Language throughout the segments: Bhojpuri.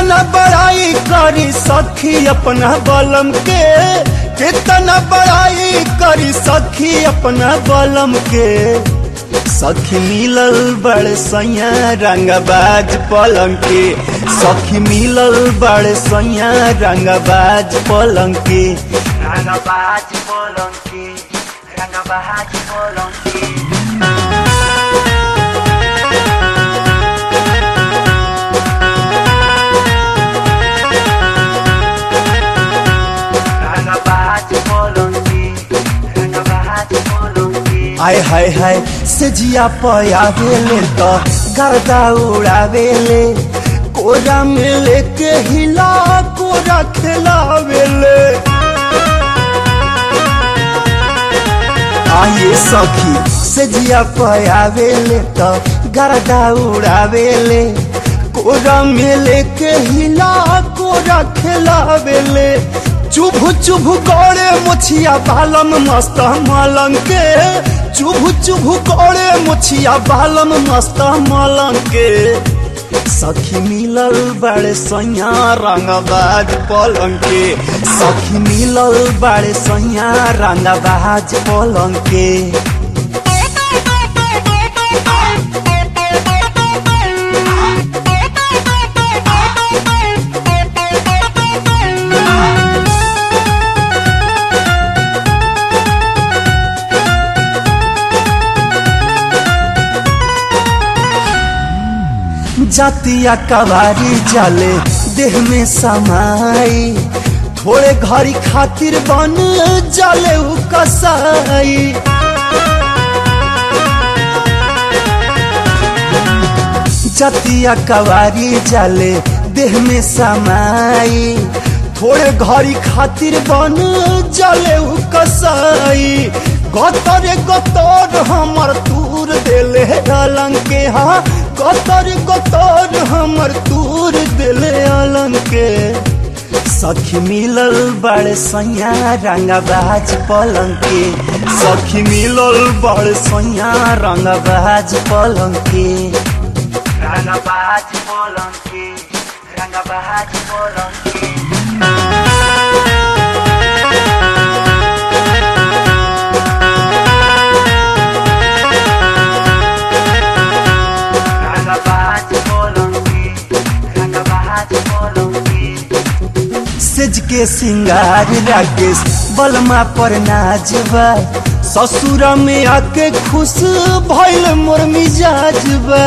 कितना बड़ाई करी सखी अपना बलम के कितना बड़ाई करी सखी अपना बलम के सखी मिलल बड़ सैया रंगबाज पलंग के सखी मिलल बड़ सैया रंगबाज पलंग के रंगबाज पलंग के रंगबाज पलंग के रंगबाज पलंग के रंगबाज पलंग के आय हाय हाय से जिया पयावेले तो गर्दा उड़ावेले कोरा में लेके हिला कोरा खिलावेले आये सखी से जिया पयावेले तो गर्दा उड़ावेले कोरा में लेके हिला कोरा खिलावेले चुभ चुभ करे मुछिया बालम मस्त मलंग के चुभ चुभ करे मुछिया बालम मस्त मलंग के सखी मिलल बड़े सैया रंगबाज पलंग के सखी मिलल बड़े सैया रंगबाज पलंग के जातिया कवारी जाले देह में समाई थोड़े घड़ी खातिर बन जाले उ कसाई जतिया कवारी जाले देह में समाई थोड़े घड़ी खातिर बन जाले उ कसाई गतरे गतर हमर तूर देले अलंग के हाँ गतर गतर हमर तूर देले अलंग के सखी मिलल बड़ सैया रंगबाज पलंग के सखी मिलल बड़ सैया रंगबाज पलंग के रंगबाज पलंग के रंगबाज पलंग के रंगबाज पलंग के रंगबाज पलंग के सेज के सिंगार राकेश बलमा पर नाचबा ससुर में आके खुश भइल मोर मिजाजबा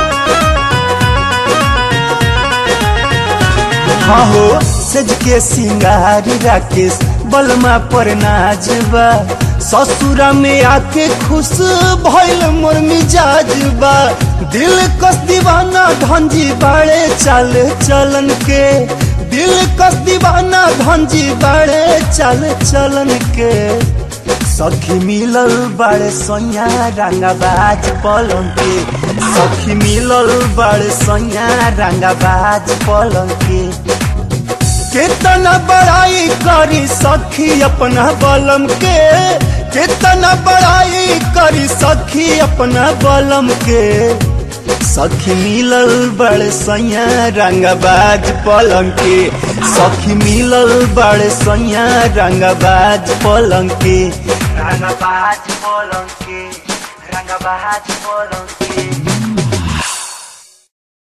हाँ हो सेज के सिंगार राकेश बलमा पर नाचबा ससुर में आके खुश भइल मोर मिजाजबा दिल कस दीवाना धंजी बाड़े चल चलन के दिल कस दीवाना धंजी बाड़े चल चलन के सखी मिलल बड़े सैया रंगबाज पलंग के सखी मिलल बड़े सैया रंगबाज पलंग के कितना बड़ाई करी सखी अपना बलम के कितना बड़ाई करी सखी अपना बलम के सखी मिलल बड़े सैया रंगबाज पलंग के सखी मिलल बड़े सैया रंगबाज पलंग के रंगबाज पलंग के रंगबाज पलंग के